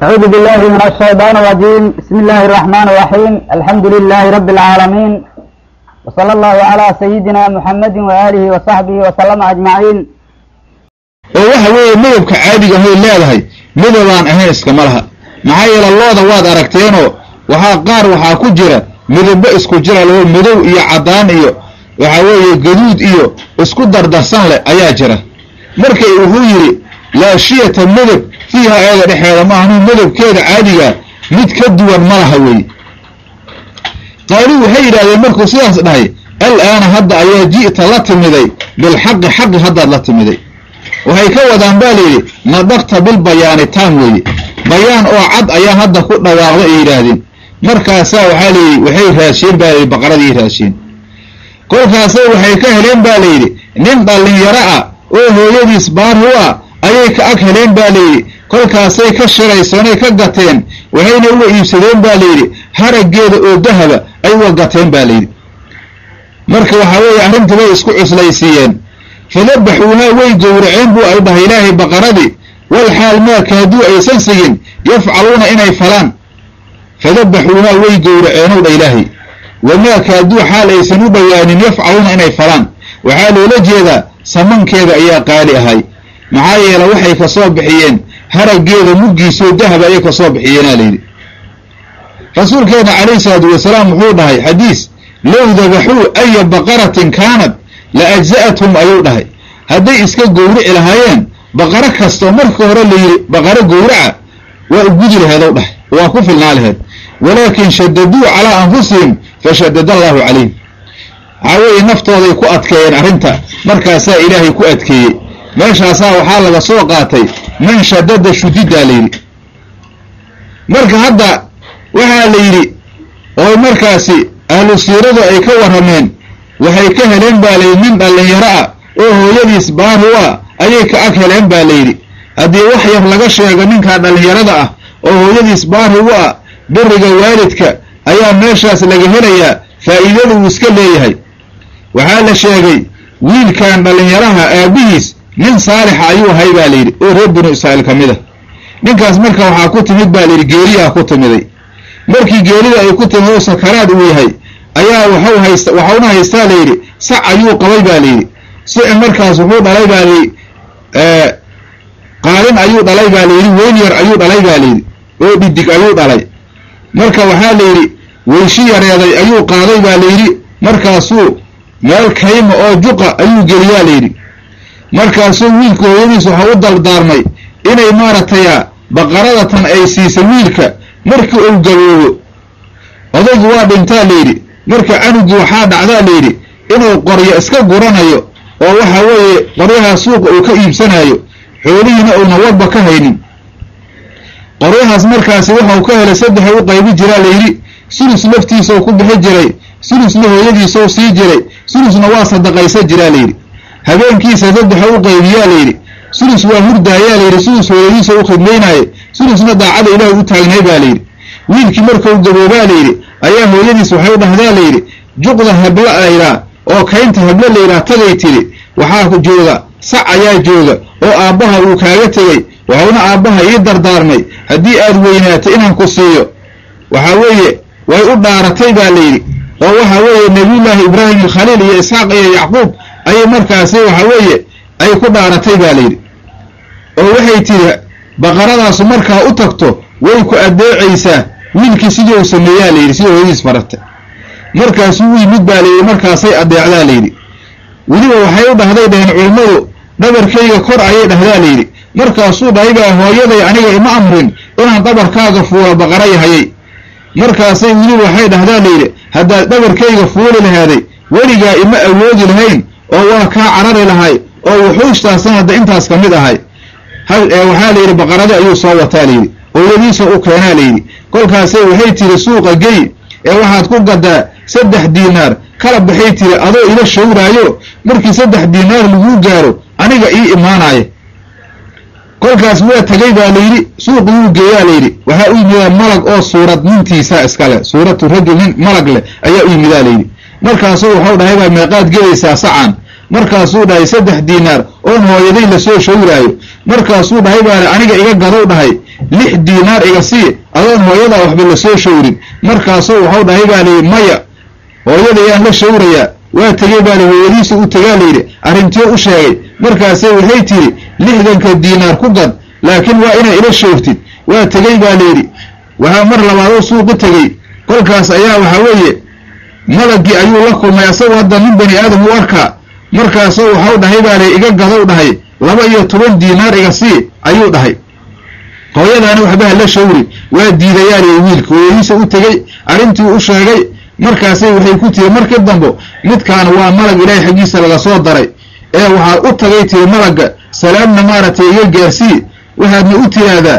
أعوذ بالله من الشيطان الرجيم بسم الله الرحمن الرحيم الحمد لله رب العالمين وصلى الله على سيدنا محمد وآله وصحبه وسلم أجمعين oo waxa weeye midabka caadiga hoy leedahay midabaan ahayn iskama laha maxaa yeele looda waad aragteenoo waxaa qaar waxaa ku jira midabo isku jira loo madow iyo caddaan iyo waxa weeye gaduud iyo isku dardarsan leh ayaa jira marka wuxuu yidhi laashiyata midab fiiha eeda dhexeeda maahnu midabkeeda caadiga mid ka duwan ma laha weeye qaaluu waxay yidhahdeen markuu sidaas dhahay al-aana hadda ayaa ji'ta la timiday bilxaqi xaqi haddaad la timiday waxay ka wadaan baa layidhi nadaqta bilbayaani taam weeye bayaan oo cad ayaa hadda ku dhawaaqda ay yidhaahdeen markaasaa waxaa layidhi waxay raasheen baa layidhi baqaradii raasheen kolkaasay waxay ka heleen baa layidhi nin dhallinyaro ah oo hooyadiis baarhu ah ayay ka ag heleen baa layidhi kolkaasay ka shiraysanay ka gateen waxayna uga iibsadeen baa layidhi haraggeeda oo dahaba ay uga gateen baa layidhi marka waxaa weeye arrintii bay isku cuslaysiiyeen fadabaxuuhaa way gowraceen buu ay dhahay ilaahay baqaradii wal xaal maaka hadduu aysan sigin yafcaluuna inay falaan fadabaxuuhaa way gowraceenow dha ilaahay wamaaka hadduu xaal aysan u dhowaanin yafcaluuna inay falaan waxaa loola jeedaa samankeeda ayaa qaali ahay maxaa yeele waxay ka soo bixiyeen haraggeeda muggiisoo dahaba ayay ka soo bixiyeenaa layidhi rasuulkeena calayhi salaatu wasalaam wuxuu dhahay xadiis low dabaxuu aya baqaratin kaanad la ajza'athum ayuu dhahay hadday iska gowrici lahaayeen baqaro kastoo marka hore layidhi baqaro gowraca waa u gudi laheedow dhahay waa ku filnaa laheed walaakin shadaduu calaa anfusihim fashadada allaahu calayhim waxaa weeye naftooday ku adkeeyeen arrinta markaasaa ilaahay ku adkeeyey meeshaasaa waxaa laga soo qaatay man shadada shudiddaa layidhi marka hadda waxaa la yidhi oo markaasi ahlu siiradu ay ka warrameen waxay ka heleen baa layidhi nin dhallinyaro ah oo hooyadiis baaru ah ayay ka ag heleen baa layidhi haddii wax yar laga sheego ninkaa dhallinyarada ah oo hooyadiis baarigu ah biriga waalidka ayaa meeshaas laga helayaa faa'iidada uu iska leeyahay waxaa la sheegay wiilkan dhallinyaraha aabbihiis nin saalixa ayuu ahay baa layidhi oo reer binu israa'iil ka mid a ninkaas marka waxaa ku timid baa layidhi geeriyaa ku timiday markii geerida ay ku timid oo sakaraad uu yahay ayaa waxu haysta waxauna haystaa layidhi sac ayuu qabay baa layidhi sici markaas wuxuu dhalay baa layidhi qaalin ayuu dhalay baa layidhi weyn yar ayuu dhalay baa layidhi oo dhidig ayuu dhalay marka waxaa layidhi weyshi yareeday ayuu qaaday baa layidhi markaasuu meel kayma oo juqa ayuu geliyaa layidhi markaasuu wiilka hooyadiis waxa u dardaarmay inay maaragtaya baqaradatan ay siisa wiilka markii uu gaboobo odaygu waa dhintaa layidhi marka canugii waxaa dhacdaa layidhi inuu qoryo iska guranayo oo waxa weeye qoryahaa suuqa uu ka iibsanayo xoolihiina uuna wadba ka haynin qoryahaas markaasi waxau ka helay saddexa u qaybi jiraa layidhi sulus laftiisau ku bixi jiray sulusna hooyadiisau sii jiray sulusna waa sadaqaysa jiraa layidhi habeenkiisa saddexa u qaybiyaa layidhi sulus waa hurdaayaa layidhi sulus hooyadiisa u khidmaynaaye sulusna daacada ilaah u taagnay baa layidhi wiilkii markau gaboobaa layidhi ayaa hooyadiis waxay u dhahdaa layidhi juqda habla laydhaa oo kaynta hablo laydhaa tagay tidhi waxaa jooga sac ayaa jooga oo aabbaha uu kaaga tegey waxauna aabbaha ii dardaarmay haddii aad weynaato inaan ku siiyo waxaa weeye way u dhaaratay baa layidhi oo waxa weeye nebiyullaahi ibraahim alkhaliil iyo isxaaq iyo yacquub ayay markaasi waxa weeye ay ku dhaaratay baa layidhi oo waxay tidhi baqaradaasu markaa u tagto way ku addeecaysaa wiilkii sidii uu sameeyaa layidhi sidii hooyadiis farata markaasuu u yimid baa layidhi markaasay addeecdaa layidhi weliba waxay u dhahday dhaheen culummadu dhabarkayga kor ayay dhahdaa layidhi markaasuu dhahay baa hooyaday aniga ima amrin inaan dhabarkaaga fuulo baqara yahayay markaasay weliba waxay dhahdaa layidhi haddaad dhabarkayga fuuli lahaaday weligaa ima awoodi lahayn oo waa kaa carari lahay oo wuxuushtaasna hadda intaas ka mid ahay waxaa layidhi baqaradi ayuu soo wataa layidhi hooyadiisa u keenaa layidhi kolkaasay waxay tiri suuqa gey ee waxaad ku gadaa saddex diinaar kala baxay tiri adoo ila shawraayo markii saddex diinaar laguu gaaro aniga ii imaanaya kolkaas waa tegay baa layidhi suuqi wuu geeyaa layidhi waxaa u yimidaa malag oo suurad nintiisa iskale suuratu rajul nin malag leh ayaa u yimidaa layidhi markaasuu waxau dhahay baa meeqaad gelaysaa sacan markaasuu dhahay saddex diinaar oon hooyaday lasoo shawraayo markaasuu dhahay baa aniga iga gadow dhahay lix diinaar iga sii adoon hooyadaa waxba lasoo shawrin markaasuu waxau dhahay baa layidhi maya hooyada yaan la shawrayaa waa tegey baa la hooyadiisa u tegaa layidhi arrintii u sheegay markaase waxay tidhi lixdanka diinaar ku gad laakiin waa inaa ila shawrtid waa tegey baa layidhi waxaa mar labaadoo suuqu tegey kolkaas ayaa waxaa weeye malagii ayuu la kulmay asagoo hadda nin bani aadam u arkaa markaasoo waxau dhahay baa lay iga gadow dhahay laba iyo toban diinaar iga sii ayuu dhahay hooyadaani waxbaha la shawri waa diidayaaliy wiilka hooyadiisa u tegey arrintii u sheegay markaasay waxay ku tiri markii dambo midkaan waa malag ilaahay xaggiisa laga soo daray ee waxaad u tagay tiri malagga salaamna maaragtay iga gaarsii waxaadna u tiraahdaa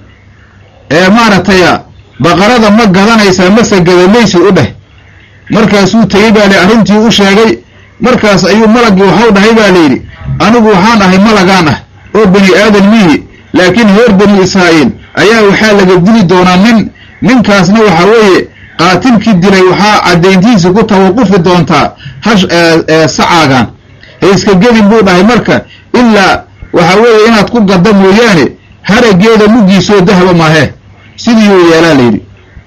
ee maaragtaya baqarada ma gadanaysaa mase gadamaysid u dheh markaasuu tegey baa la arrintii u sheegay markaas ayuu malaggii waxau dhahay baa layidhi anigu waxaan ahay malagaan ah oo bani aadan mihi laakiin reer bani israa'iil ayaa waxaa laga dili doonaa nin ninkaasna waxaa weeye qaatilkii dilay waxaa caddayntiisa ku tawaqufi doontaa hash sacaagan hayska gedin buu dhahay marka ilaa waxaa weeye inaad ku gadda mooyaane harageeda muggiisoo dahaba maahe sidiiuu yeelaa layidhi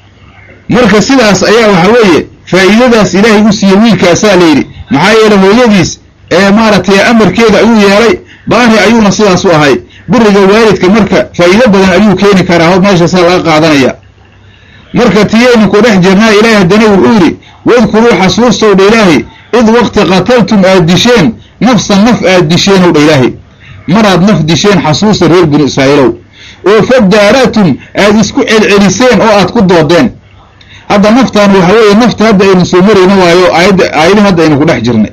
marka sidaas ayaa waxaa weeye faa'iidadaas ilaahay u siiyey wiilkaasaa layidhi maxaa yeele hooyadiis ee maaragtay amarkeeda ayuu yeelay baari ayuuna sidaas u ahay biriga waalidka marka faa'iido badan ayuu keeni karaa ho meeshaasaa laga qaadanaya marka tiyaynu ku dhex jirnaa ilaahay haddana wuxuu yidhi wadkuruu xasuustow dha ilaahay id waqti qataltum aad disheen nafsan naf aad disheen ow dha ilaahay maraad naf disheen xasuusta reer binu israa'iilow oo fadaaratum aad isku celceliseen oo aad ku doodeen hadda naftaan waxa weeye nafta hadda aynu soo marayno waayo aayadda aayadii hadda aynu ku dhex jirnay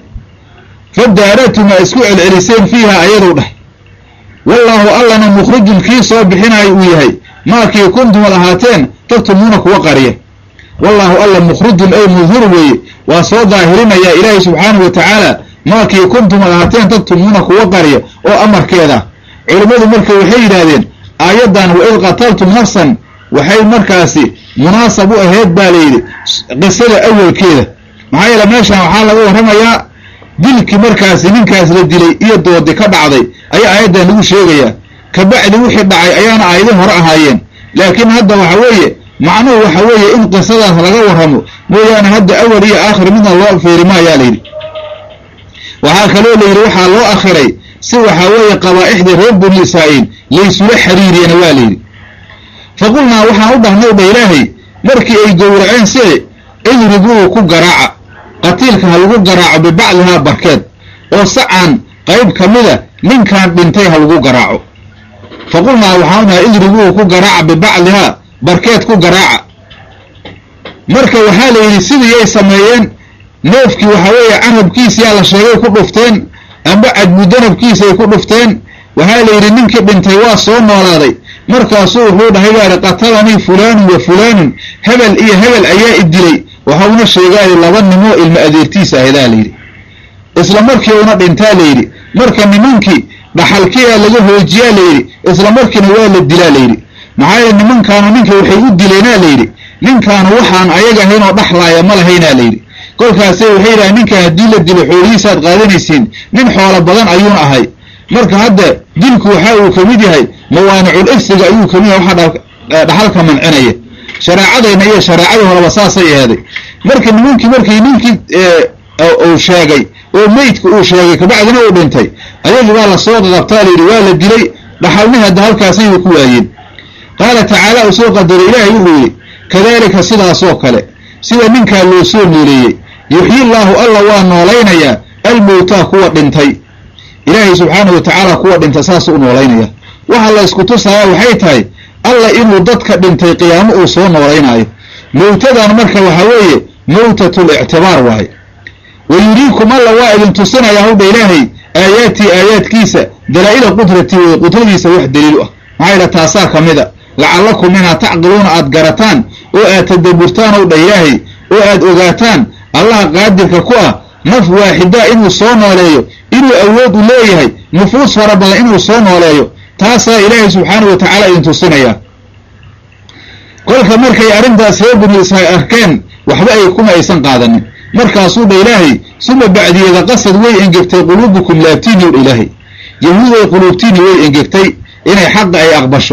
fadaaratum aad isku celceliseen fiiha ayadow dheh wallaahu allana mukhrijun kii soo bixinaayo uu yahay maakii kuntumad ahaateen taktumuuna kuwa qariya wallaahu alla mukhrijun ay mudhur weeye waa soo daahirinayaa ilaahay subxaanahu wa tacaala maakii kuntumad ahaateen taktumuuna kuwa qariya oo amarkeeda culimmadu marka waxay yidhaahdeen aayaddan wa id qataltum nafsan waxay markaasi munaasab u ahayd baa layidhi qisada awalkeeda maxaa yeele meeshan waxaa laga warramayaa dilkii markaasi ninkaas la dilay iyo doodi ka dhacday ayaa aayaddan lagu sheegayaa kabacdi wixii dhacay ayaana aayadin hore ahaayeen laakiin hadda waxa weeye macnuhu waxa weeye in qisadaas laga warramo mooyaane hadda awal iyo aakhir midna loo feeri maayaa layidhi waxaa kaloo layidhi waxaa loo akhiray si waxaa weeye qabaa'ixda reer bani israa'iil laysula xiriiriyena waa layidhi faqulnaa waxaan u dhahnay dha ilaahay markii ay gowraceen sie idribuu ku garaaca qatiilka ha lagu garaaco bibacdihaa barkeed oo sacan qayb ka mida ninkan dhintay ha lagu garaaco faqulnaa waxaan dhahay idribuu ku garaaca bibacdihaa barkeed ku garaaca marka waxaa la yidhi sidiiyay sameeyeen neefkii waxaa weeye carabkiisiyaa la sheegay ku dhufteen amba cadbudanabkiisay ku dhufteen waxaa la yidhi ninkii dhintay waa soo noolaaday markaasuu wuxuu dhahay baari qatalanii fulaanun wa fulaanun hebel iyo hebel ayaa i dilay waxauna sheegaayo laba nimoo ilmo adeertiisa ahadaa layidhi isla markii una dhintaa layidhi marka nimankii dhaxalkiyaa laga hoojiyaa layidhi isla markiina waa la dilaa layidhi maxaa yeele nimankaanu ninka waxay u dileenaa layidhi ninkaanu waxaan ayaga ahayn oo dhaxlaaya ma lahaynaa layidhi kolkaase waxay yidhaha ninkan haddii la dilo xoolihiisaad qaadanaysiin nin xoolo badan ayuuna ahay marka hadda dilku waxa uu ka mid yahay mawaanicul ifsiga ayuu ka mid yahay waxa dhaxalka mancinaya shareecadayna iyo shareecadii horeba saasay aheeday marka nimankii markii ninkii uu sheegay oo meydka uu sheegay kabacdina uu dhintay ayagii waa lasoo qaqabtaa layidhi waa la dilay dhaxalni hadda halkaasayay ku waayeen qaala tacaala uu soo qadaray ilaahay wuxuu yidhi kadaalika sidaasoo kale sida ninkaa loo soo nooleeyey yuxyi llaahu alla waa noolaynayaa almowtaa kuwa dhintay ilaahay subxaanahu wa tacaala kuwa dhintay saasuu u noolaynaya waxa la ysku tusayaa waxay tahay alla inuu dadka dhintay qiyaamo uu soo noolaynaayo mowtadan marka waxaa weeye mowtatul ictibaar waaye wa yuriikum alla waa idin tusinayaa howdha ilaahay aayaatii aayaadkiisa dalaa'ila qudratii wey qudradiisa wax daliilu ah maxaa yidha taasaa ka mida lacallakum inaad tacqiluuna aad garataan oo aad tadaburtaan ow dha ilaahay oo aad ogaataan allaha qaadirka ku ah naf waaxidaa inuu soo nooleeyo inuu awood u leeyahay nufuus fara badan inuu soo nooleeyo taasaa ilaahay subxaanahu wa tacaala idin tusinayaa kolka markay arrintaas reer binu israa'iil arkeen waxba ay kuma aysan qaadanin markaasuu dha ilaahay suma bacdiyada qasad way engegtay quluubukum laabtiini ow dha ilaahay yahuuday quluubtiini way engegtay inay xaqa ay aqbasho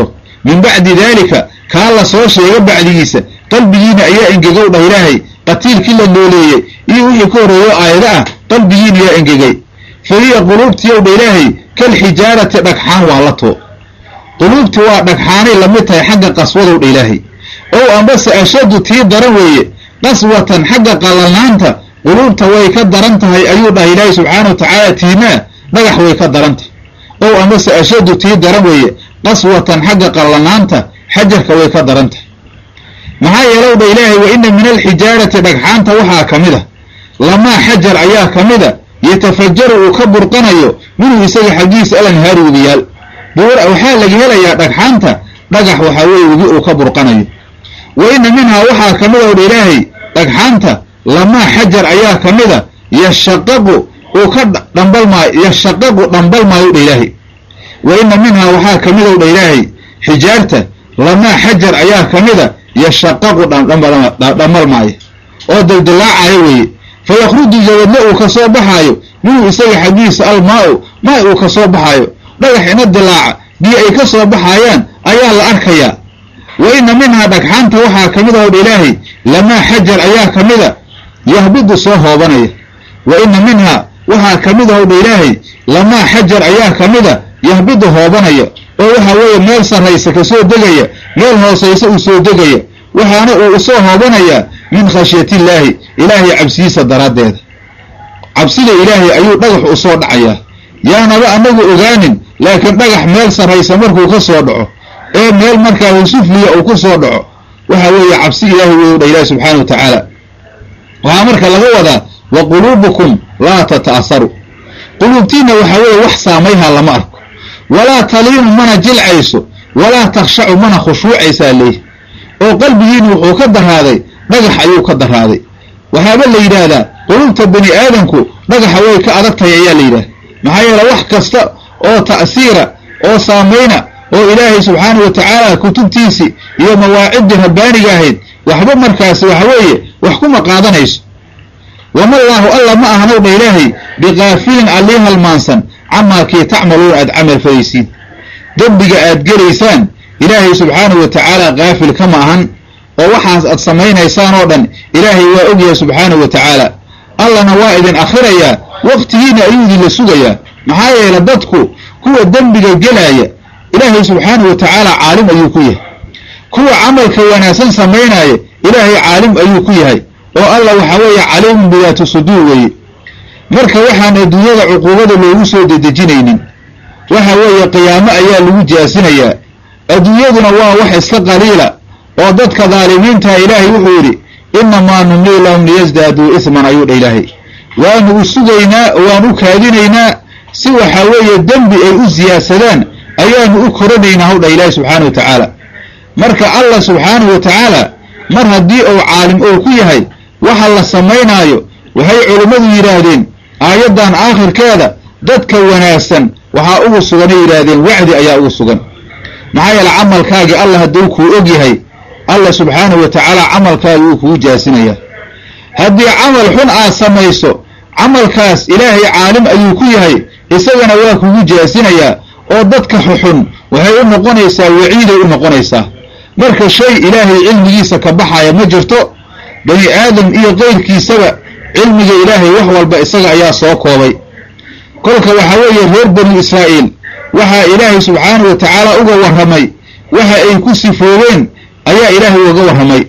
min bacdi daalika kaa la soo sheega bacdigiisa qalbigiina ayaa engegow dhah ilaahay qatiilkii la nooleeyey iyo wixii ka horreeyo aayado ah qalbigiina yaa engegay fa hiya quluubtiyow dha ilaahay kalxijaarati dhagxaan waa la too quluubti waa dhagxaanay lamid tahay xagga qaswadow dha ilaahay ow ambase ashaddu tii daran weeye qaswatan xagga qalanaanta quluubta way ka daran tahay ayuu dhahay ilaahay subxaana wa tacaala tiimaa dhagax way ka daran tahay ow ambase ashaddu tii daran weeye qaswatan xagga qallanaanta xajarka way ka daran tahay maxaa yeelow dha ilaahay wa ina min alxijaarati dhagxaanta waxaa ka mid a lamaa xajar ayaa ka mid a yatafajaru uu ka burqanayo minhu isaga xaggiisa alanhaari webiyaal waxaa laga helayaa dhagxaanta dhagax waxaa weeye webi uu ka burqanayo wa ina minhaa waxaa ka mid a dha ilaahay dhagxaanta lamaa xajar ayaa ka mid a yashaqaqu uu ka dhambalmaayo yashaqaqu dhambalmaayo dha ilaahay wa ina minhaa waxaa ka mid ow dha ilaahay xijaarta lamaa xajar ayaa ka mid a yashaqaqu dhambalmaayo oo daldallaacayo weeye fa yakhruju jabadna uu ka soo baxaayo minhu isaga xaggiisa almaa-u maa uu ka soo baxaayo dhagax ina dilaaca biyo ay ka soo baxaayaan ayaa la arkayaa wa ina minhaa dhagxaanta waxaa ka mid a odha ilaahay lamaa xajar ayaa ka mid a yahbidu soo hoobanaya wa ina minhaa waxaa ka mid a odha ilaahay lamaa xajar ayaa ka mid a yahbidu hoobanaya oo waxaa weeye meel sarraysa ka soo degaya meel hoosaysa uu soo degaya waxaana uu usoo hoobanayaa min khashyatillaahi ilaahay cabsidiisa daraaddeeda cabsida ilaahay ayuu dhagax u soo dhacayaa yaanaba anagu ogaanin laakiin dhagax meel sarraysa markuu ka soo dhaco ee meel markaa husufliya uu ku soo dhaco waxa weeye cabsi ilaahay wey dha ilahi subxaana wa tacaala waxaa marka laga wadaa wa quluubukum laa tata'asaru quluubtiinna waxaa weeye wax saamayha lama arko walaa taliinu mana jilcayso walaa takhshacu mana khushuucaysaa leeyi oo qalbigiina wuxuu ka daraaday dhagax ayuu ka daraaday waxaaba la yidhaahdaa quluubta bani aadamku dhagaxa way ka adag tahay ayaa la yidhahda maxaa yeele wax kasta oo ta'siira oo saamayna oo ilaahay subxaana wa tacaala kutubtiisii iyo mawaaciddii rabbaaniga ahayd waxba markaasi waxa weeye wax kuma qaadanayso wamallaahu alla ma ahanow dha ilaahay biqaafilin allii halmaansan camaa kii tacmaluuna aad camal falaysiin dembiga aad gelaysaan ilaahay subxaanahu wa tacaala kaafil kama ahan oo waxaas aad samaynaysaan oo dhan ilaahay waa ogyahay subxaanahu wa tacaala allana waa idin akhirayaa wakhtigiina ayuu idinla sugayaa maxaa yeele dadku kuwa dembiga gelaaya ilaahay subxaanahu wa tacaala caalim ayuu ku yahay kuwa camalka wanaagsan samaynaya ilaahay caalim ayuu ku yahay oo alla waxaa weeye caliimun bidaati suduur weeye marka waxaan adduunyada cuquubada loogu soo dedejinaynin waxa weeye qiyaamo ayaa lagu jaasinayaa adduunyaduna waa wax iska qaliila oo dadka daalimiintaha ilaahay wuxuu yidhi innamaa numlii lahum liyasdaaduu isman ayuu dha ilaahay waanu u sugaynaa oo waan u kaadinaynaa si waxaa weeye dembi ay u siyaadsadaan ayaanu u koranaynaa hawdha ilaahi subxaana wa tacaala marka allah subxaanahu wa tacaala mar haddii uu caalim oo ku yahay waxa la samaynaayo waxay culimmadu yidhaahdeen aayaddan aakhirkeeda dadka wanaagsan waxaa ugu suganay yidhaahdeen wacdi ayaa ugu sugan maxaa yeele camalkaagii allah hadduu kuu og yahay allah subxaanahu wa tacaala camalkaagi uu kugu jaasinayaa haddii camal xun aad samayso camalkaas ilaahay caalim ayuu ku yahay isagana waa kugu jaasinayaa oo dadka xuxun waxay u noqonaysaa waciiday u noqonaysaa marka shay ilaahay cilmigiisa ka baxaya ma jirto bani aadam iyo qayrkiisaba cilmiga ilaahay wax walba isaga ayaa soo koobay kolka waxaa weeye reer banu israa'iil waxaa ilaahay subxaanahu wa tacaala uga warramay waxa ay ku sifoobeen ayaa ilaahay uga warramay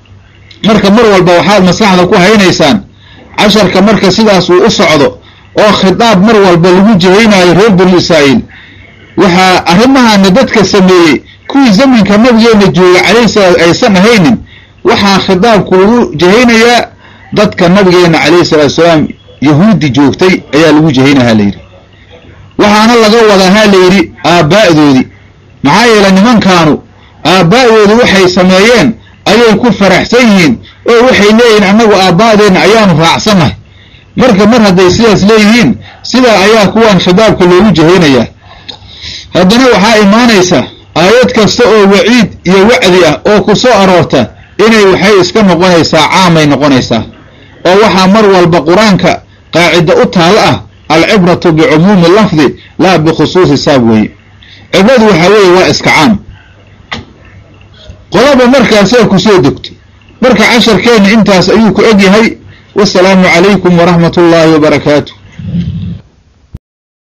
marka mar walba waxaad maskaxda ku haynaysaan casharka marka sidaas uu u socdo oo khitaab mar walba lagu jihaynaayo reer banu israa'iil waxaa arrimahaana dadka sameeyey kuwii zamanka nabigeenna jooga calayhi salaam aysan ahaynin waxaa khitaabku lagu jahaynayaa dadka nabigeenna calayhi salaatu salaam yahuudi joogtay ayaa lagu jahaynahaa layidhi waxaana laga wadaa ha layidhi aabbaa'doodii maxaa yeele nimankaanu aabbaa'doodu waxay sameeyeen ayay ku faraxsan yihiin oo waxay leeyihiin annagu aabbaa'deenna ayaanu raacsannahay marka mar hadday sidaas leeyihiin sidaa ayaa kuwaan khitaabka loogu jahaynayaa haddana waxaa imaanaysa aayad kasta oo waciid iyo wacdi ah oo ku soo aroorta inay waxay iska noqonaysaa caamay noqonaysaa oo waxaa mar walba qur-aanka qaacido u taalo ah alcibratu bicumuumi lafdi laa bikhusuusi saab weeye cibradu waxaa weeye waa iska caam qolaba markaasay ku soo degto marka casharkeenna intaas ayuu ku egyahay wasalaamu calaykum waraxmat ullaahi wabarakaatu